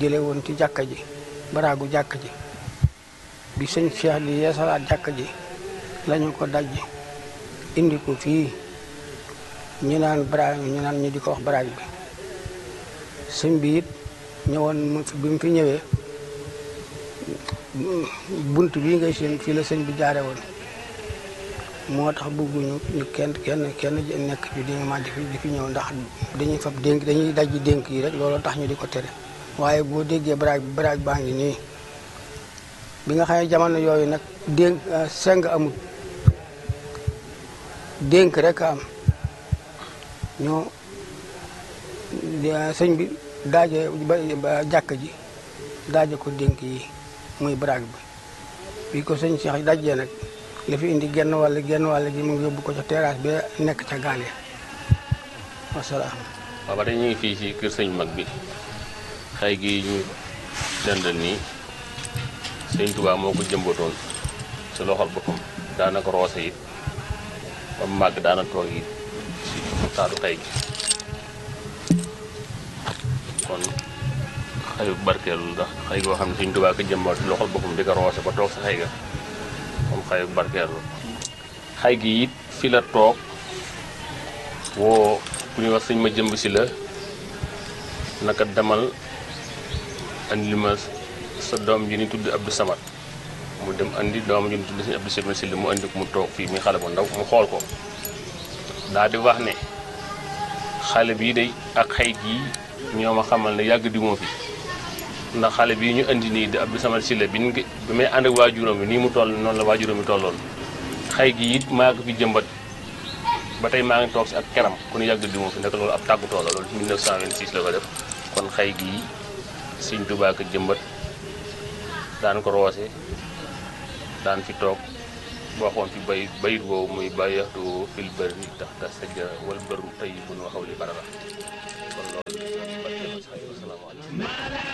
jële woon ci jàkka ji baraagu jàkka ji bi sëñ Cheikh di yeesalaat jàkka ji lañu ko daj indi ko fii ñu naan baraag ñu naan ñu di ko wax baraag bi sëñ bi it ñëwoon mu fi bi mu fi ñëwee bunt bii ngay seen fii la sëñ bi jaare woon moo tax bëgguñu ñu kenn kenn kenn nekk fi dénga di fi di fi ñëw ndax dañuy fab dénk dañuy dajji dénk yi rek loolu tax ñu di ko tere waaye boo déggee baraag bi baraag baa ngi nii bi nga xam ne jamono yooyu nag dénk seng amul dénk rek am ñoo sëñ bi daaje ba jàkk ji daaje ko dénk yi muy baraag bi bi ko sëñ Cheikh dajjee nag li fi indi genn wàll genn wàll gi mu ngi yóbbu ko ca terrasse bi nekk ca gaal ya wasalaam waaw ba tey ñu ngi fii ci kër sëñ mag bi xay gi ñu dendal nii sëñ Tuubaa moo ko jëmbatoon ci loxol boppam daana ko roose it ba mu màgg daana toog it ci taatu xay gi kon xayu barkeelu ndax xay goo xam ne sëñ Tuubaa ko jëmbat ci loxol boppam di ko roose ba toog sa xay ga kon xayu barkeelu xay gi it fi la toog woo ku ñuy wax sëñ ma jëmb si la naka demal andi ma sa doom ji ni tudd Abdou Samad mu dem andi doom ji ni tudd sëñ Abdou Samad si la mu andi ko mu toog fii muy xale bu ndaw mu xool ko daa di wax ne xale bii day ak xay gii ñoo ma xamal ne yàgg di moo fi ndax xale bii ñu andi nii di Abdou Samad si la bi ñu bi may ànd ak waajuram bi nii mu toll noonu la waajuram bi tolloon xay gi it maa ko fi jëmbat ba tey maa ngi toog si ak kenam ku ñu yàgg di moo fi nekk loolu ab tàggutoo la loolu 1926 la ko def kon xay gii Sëñ Tuubaa ko jëmbat daan ko roose daan fi toog waxoon fi bay bayit boobu muy bàyyaxtu fil bëri tax ta sajjara wal bëru tey bu nu waxaw li barara